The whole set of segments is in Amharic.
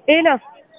ሄሎ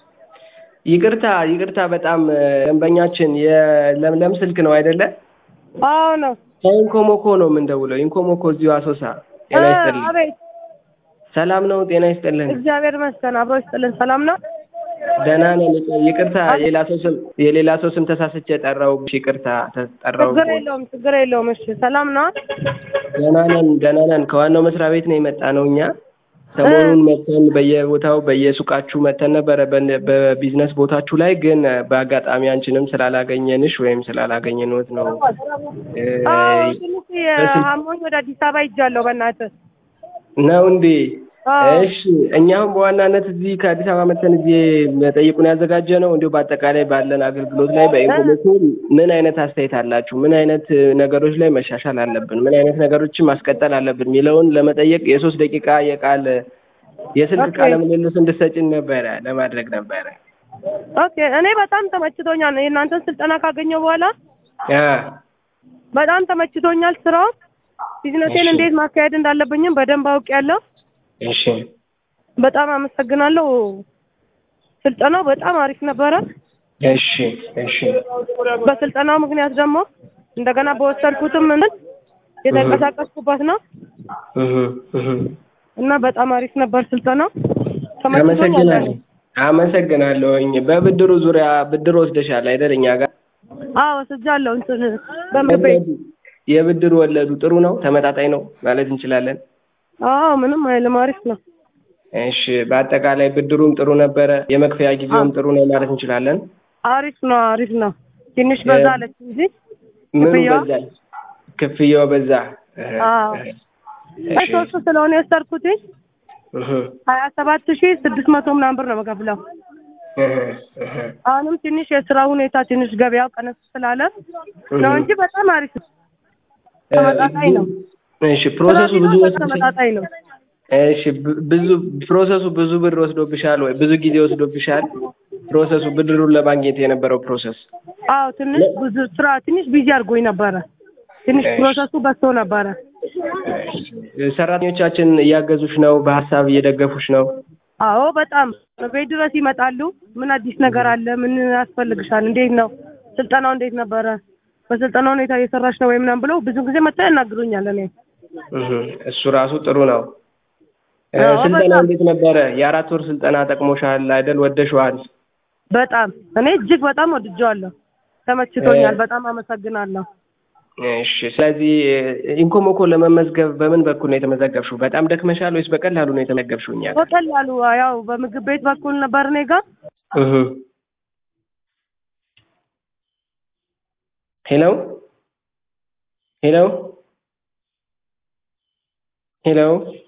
ይቅርታ ይቅርታ በጣም ደንበኛችን የለምለም ስልክ ነው አይደለ? አዎ ነው። ከኢንኮሞኮ ነው የምንደውለው። ኢንኮሞኮ እዚሁ አሶሳ። ጤና ይስጥልኝ። አቤት ሰላም ነው? ጤና ይስጥልን። እግዚአብሔር ይመስገን። አብሮ ይስጥልን። ሰላም ነው። ደህና ነን። ይቅርታ የሌላ ሰው ስም የሌላ ሰው ስም ተሳስቼ ጠራሁብሽ። ይቅርታ ተጠራሁ። ችግር የለውም ችግር የለውም። እሺ ሰላም ነው። ደህና ነን ደህና ነን። ከዋናው መስሪያ ቤት ነው የመጣ ነው እኛ ሰሞኑን መተን በየቦታው በየሱቃችሁ መተን ነበረ በ- በቢዝነስ ቦታችሁ ላይ ግን በአጋጣሚ አንቺንም ስላላገኘንሽ ወይም ስላላገኘንዎት ነው እ፣ አዎ ትንሽ አሞኝ ወደ አዲስ አበባ ሂጃለሁ። በእናትህ ነው እንዴ? አዎ። እሺ እኛም በዋናነት እዚህ ከአዲስ አበባ መተን እዚህ መጠይቁን ያዘጋጀ ነው። እንዲሁ በአጠቃላይ ባለን አገልግሎት ላይ በኢንፎርሜሽን ምን አይነት አስተያየት አላችሁ? ምን አይነት ነገሮች ላይ መሻሻል አለብን? ምን አይነት ነገሮችን ማስቀጠል አለብን? የሚለውን ለመጠየቅ የሶስት ደቂቃ የቃል የስልክ ኦኬ። ቃለ ምልልስ እንድሰጭን ነበረ ለማድረግ ነበረ። ኦኬ እኔ በጣም ተመችቶኛል። የእናንተን ስልጠና ካገኘው በኋላ አ በጣም ተመችቶኛል። ስራው ቢዝነሴን እሺ። እንዴት ማካሄድ እንዳለብኝም በደንብ አውቄያለሁ። እሺ በጣም አመሰግናለሁ። ስልጠናው በጣም አሪፍ ነበረ። እሺ እሺ በስልጠናው ምክንያት ደግሞ እንደገና በወሰድኩትም ምን የተንቀሳቀስኩበት ነው እህ እህ እና በጣም አሪፍ ነበር ስልጠናው። ተመችቶኛል። አመሰግናለሁ አመሰግናለሁኝ። በብድሩ ዙሪያ ብድር ወስደሻል አይደል? እኛ ጋር አዎ ወስጃለሁ። እንትን በምግብ ቤት የብድር ወለዱ ጥሩ ነው፣ ተመጣጣኝ ነው ማለት እንችላለን። አዎ ምንም አይልም፣ አሪፍ ነው። እሺ በአጠቃላይ ብድሩም ጥሩ ነበረ፣ የመክፈያ ጊዜውም ጥሩ ነው ማለት እንችላለን። አሪፍ ነው፣ አሪፍ ነው። ትንሽ በዛ አለች እንጂ ምኑ ክፍያዋ? በዛ? ክፍያው በዛ። እህ፣ አዎ። እህ። አይ እሺ፣ ሶስት ስለሆነ የወሰድኩት እህ፣ ሀያ ሰባት ሺህ ስድስት መቶ ምናምን ብር ነው የምከፍለው። እህ፣ እህ፣ አሁንም ትንሽ የስራ ሁኔታ ትንሽ ገበያው ቀነስ ስላለ ነው እንጂ በጣም አሪፍ ነው። ተመጣጣኝ ነው። እሺ ፕሮሰሱ ብዙ ስራ ቢኖር ወስዶብሻል? ተመጣጣኝ ነው። እሺ ብ- ብዙ ፕሮሰሱ ብዙ ብር ወስዶብሻል ወይ? ብዙ ጊዜ ወስዶብሻል? ፕሮሰሱ ብድሩን ለማግኘት የነበረው ፕሮሰስ አዎ ትንሽ ብዙ ስራ ትንሽ ቢዚ አድርጎኝ ነበረ። ትንሽ እሺ። ፕሮሰሱ በዝቶ ነበረ። ሰራተኞቻችን እያገዙሽ ነው? በሀሳብ እየደገፉሽ ነው? አዎ በጣም ቤት ድረስ ይመጣሉ። ምን አዲስ ነገር አለ? ምን ያስፈልግሻል? እንዴት ነው ስልጠናው? እንዴት ነበረ? በስልጠና ሁኔታ እየሰራሽ ነው ወይ ምናምን ብለው ብዙ ጊዜ መጥተው ያናግሩኛል። እኔ እህ፣ እሱ ራሱ ጥሩ ነው። እ፣ አዎ፣ ስልጠና በጣም። እንዴት ነበረ? የአራት ወር ስልጠና ጠቅሞሻል አይደል? ወደሽዋል? በጣም እኔ እጅግ በጣም ወድጀዋለሁ። ተመችቶኛል። እ- በጣም አመሰግናለሁ። እሺ። ስለዚህ ኢንኮሞኮ ለመመዝገብ በምን በኩል ነው የተመዘገብሽው? በጣም ደክመሻል ወይስ በቀላሉ ነው የተመዘገብሽው? እኛ ጋር? በቀላሉ ያው በምግብ ቤት በኩል ነበር እኔ ጋር እህ። ሄሎ ሄሎ ሄሎ